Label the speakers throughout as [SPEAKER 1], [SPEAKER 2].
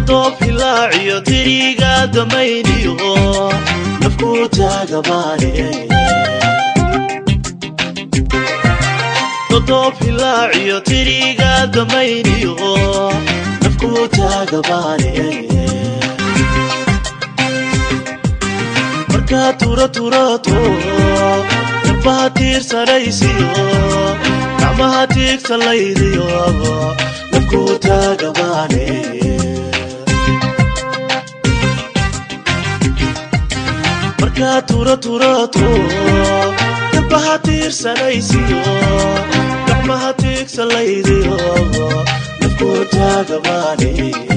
[SPEAKER 1] dodoob hilaaciyo diriga damayniyo nafku taagabaane dodoob hilaaciyo diriga damayniyo nafku taagabaane markaa tura turato darbaha tiirsanaysiyo gacmaha tiigsalaydiyo nafku taagabaane markaa tura turato darbaha tiirsanaysiyo gacmaha tiigsalaydiyo nafku taagabaane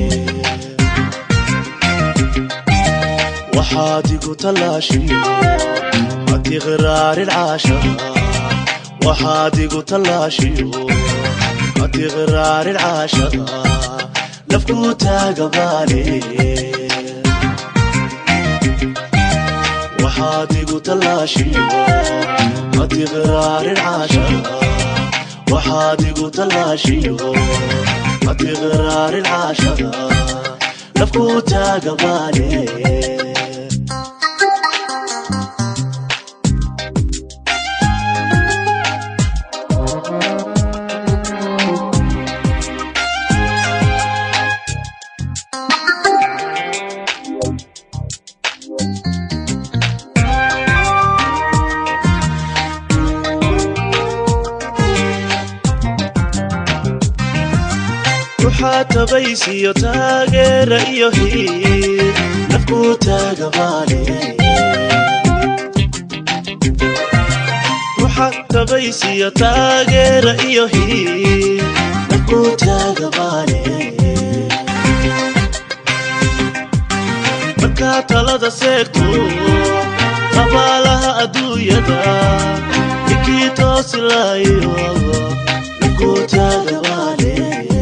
[SPEAKER 1] waxaad igu tallaashiyo hatiqraarin caashaqa waxaad igu tallaashiyo hatiqraarin caashaqa nafku taagabaane waxaad igu tallaashiyo hatiqraarin caashaqa waxaad igu tallaashiyo hatiqraarin caashaqa nafku taagabaane waxaa tabaysiyo taageera iyo hiir nafku taagabaane waxaa tabaysiyo taageera iyo hiir nafku taagabaane markaa talada seegto qabaalaha adduunyada ninkii toosilaayo nafku taagabaane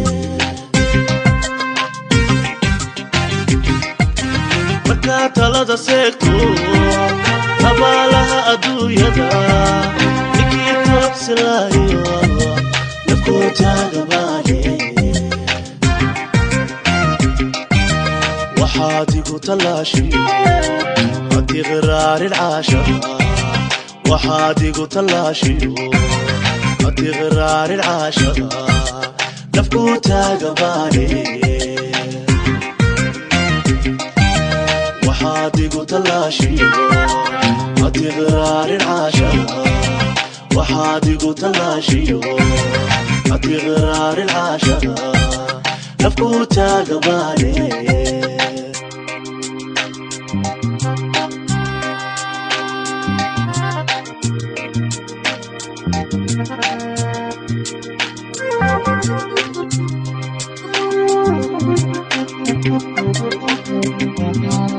[SPEAKER 1] markaa talada seegto qabaalaha adduunyada ninkii toobsilaayo nafku taagabaane waxaad igu tallaashiyo hatiqraarin caashaqa waxaad igu tallaashiyo hatiqraarin caashaqa nafku taagabaane waxaad igu tallaashiyo hatiqraarin caashaqa waxaad igu tallaashiyo hatiqraarin caashaqa nafku taagabaane
[SPEAKER 2] Thank you.